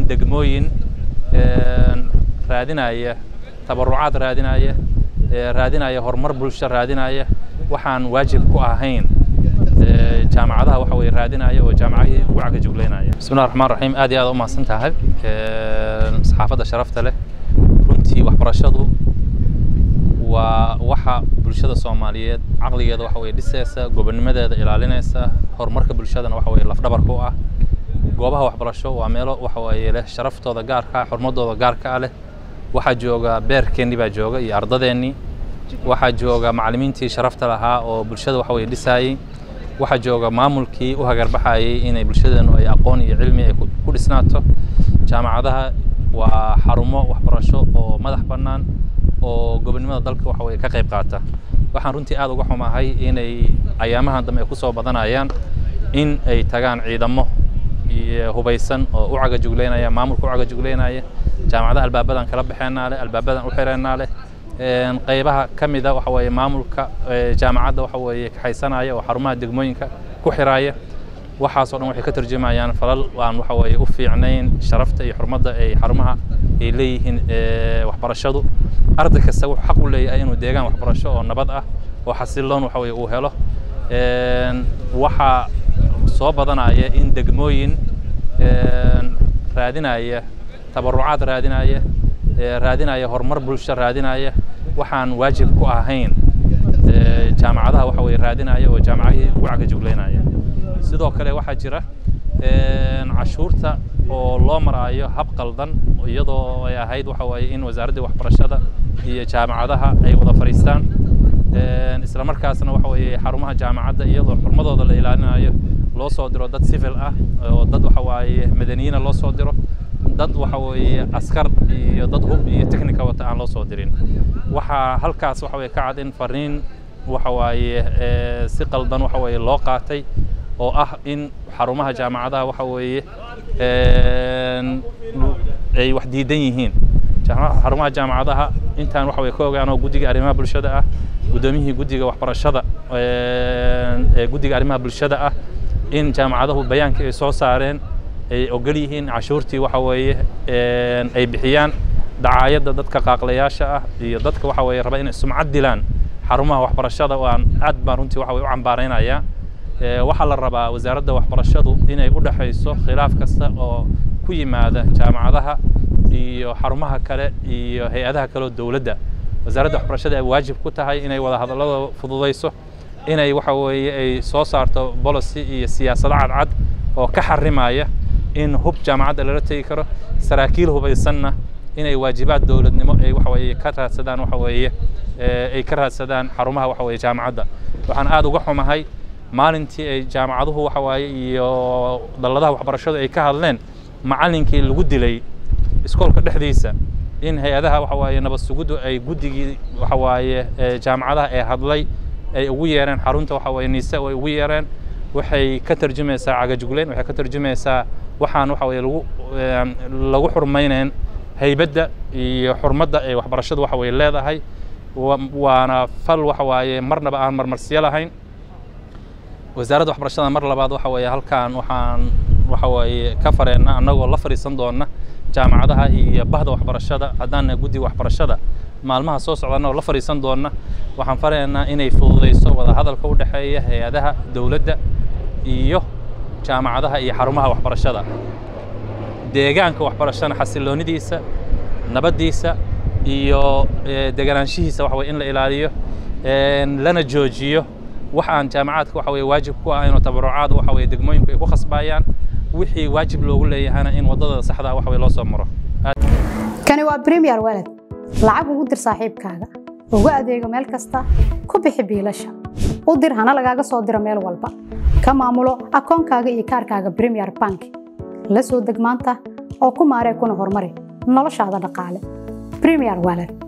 degmooyin raadinaya tabarucaad raadinaya raadinaya horumar bulsho raadinaya waxaan waajib ku ahayn jaamacadaha waxa weye raadinaya oo jaamacadihii ugu cagajuglaynaya bismillahi raxmaan raxiim aad iyo aad u mahadsan tahay saxaafadda sharafta leh runtii waxbarashadu waa waxa bulshada soomaaliyeed caqligeeda waxa weye dhisaysa gobonnimadeeda ilaalinaysa horumarka bulshadana waxa weye lafdhabarka u ah goobaha waxbarasho waa meelo waxa weye leh sharaftooda gaarka ah xurmadooda gaarka ah leh waxaa jooga beerkeennii baa jooga iyo ardadeennii waxaa jooga macallimiintii sharafta lahaa oo bulshada waxa weye dhisaayey waxaa jooga maamulkii u hagarbaxayey inay bulshadeenu ay aqoon iyo cilmi ay ku dhisnaato jaamacadaha waa xarumo waxbarasho oo madax bannaan oo gobonnimada dalka waxa weye ka qayb qaata waxaan runtii aad uga xumahay inay ayaamahan dambe ay ku soo badanayaan in ay tagaan ciidamo hubaysan oo u cagajuglaynaya maamulka u cagajuglaynaya jaamacadaha albaabadan kala baxeenaa leh albaabadan u xireennaa leh qaybaha ka mida waxa weeye maamulka jaamacadda waxa weeye kaxaysanaya oo xarumaha degmooyinka ku xiraaya waxaasoo dhan waxay ka tarjumayaan falal aan waxa weeye u fiicnayn sharafta iyo xurmadda ay xarumaha ay leeyihiin waxbarashadu arday kasta wuxuu xaq u leeyahay inuu deegaan waxbarasho oo nabad ah oo xasiloon waxa weye uu helo waxaa soo badanaya in degmooyin raadinaya tabarucaad raadinaya raadinaya horumar bulsho raadinaya waxaan waajib ku ahayn jaamacadaha waxa weye raadinaya oo jaamacadihii ugu cagajuglaynaya sidoo kale waxaa jira cashuurta oo loo maraayo hab qaldan iyadoo ay ahayd waxa weye in wasaaraddii waxbarashada iyo jaamacadaha ay wada fadhiistaan isla markaasna waxa weye xarumaha jaamacadda iyadoo xurmadooda la ilaalinayo loo soo diro dad civil ah oo dad waxa waaye madaniyiina loo soo diro dad waxa weeye askar iyo dad hub iyo technica wata aan loo soo dirin waxaa halkaas waxa weye ka cad in fariin waxa waaye si qaldan waxa weye loo qaatay oo ah in xarumaha jaamacadaha waxa weeye ay wax diidan yihiin xarumaha jaamacadaha intaan waxa weye ka ogaan oo guddiga arrimaha bulshada ah guddoomiyihii guddiga waxbarashada ee guddiga arrimaha bulshada ah in jaamacadahu bayaankii ay soo saareen ay ogol yihiin cashuurtii waxa weeye ay bixiyaan dacaayadda dadka qaaqlayaasha ah iyo dadka waxa weeye raba inay sumcad dilaan xarumaha waxbarashada waan aad baan runtii waxa weye u cambaaraynayaa waxaa la rabaa wasaaradda waxbarashadu inay u dhexayso khilaaf kasta oo ku yimaada jaamacadaha iyo xarumaha kale iyo hay-adaha kale oo dowladda wasaaradda waxbarashada ay waajib ku tahay inay wada hadallada fududayso inay waxa weeye ay soo saarto policy iyo siyaasado cadcad oo ka xarimaya in hub jaamacadda lala tegi karo saraakiil hubaysanna inay waajibaad dowladnimo ay waxa weeye ka raadsadaan waxa weeye ay ka raadsadaan xarumaha waxa weeye jaamacadda waxaan aad uga xumahay maalintii ay jaamacaduhu waxa waaye iyo dalladaha waxbarashadu ay ka hadleen macallinkii lagu dilay iskoolka dhexdiisa in hay-adaha waxa waaye nabad suguddu ay guddigii waxa waaye jaamacadaha ee hadlay ay ugu yeereen xarunta waxa weeye niise ay ugu yeereen waxay ka tarjumaysaa cagajugleyn waxay ka tarjumaysaa waxaan waxa weye lagu lagu xurmaynayn haybadda iyo xurmadda ay waxbarashadu waxa weye leedahay waana fal waxa waaye marnaba aan marmarsiyo lahayn wasaaradda waxbarashada mar labaad waxa weeye halkaan waxaan waxa weeye ka fareenna annagoo la fadhiisan doonna jaamacadaha iyo bahda waxbarashada haddaan guddiga waxbarashada maalmaha soo socdana oo la fadhiisan doonna waxaan faraynaa inay fududayso wada hadalka u dhexeeya hay-adaha dowladda iyo jaamacadaha iyo xarumaha waxbarashada deegaanka waxbarashana xasiloonidiisa nabaddiisa iyo deganaanshihiisa waxa weye in la ilaaliyo lana joojiyo wax aan jaamacaadka waxa weye waajib ku ah inuu tabarucaad waxa weye degmooyinku ay ku khasbayaan wixii waajib loogu leeyahana in waddada saxda waxa weye loo soo maro kani waa premier walad lacag ugu dir saaxiibkaaga ugu adeego meel kasta ku bixi biilasha u dir hana lagaaga soo diro meel walba ka maamulo akoonkaaga iyo kaarkaaga premier bank la soo deg maanta oo ku maaree kuna horumari noloshaada dhaqaale premier walad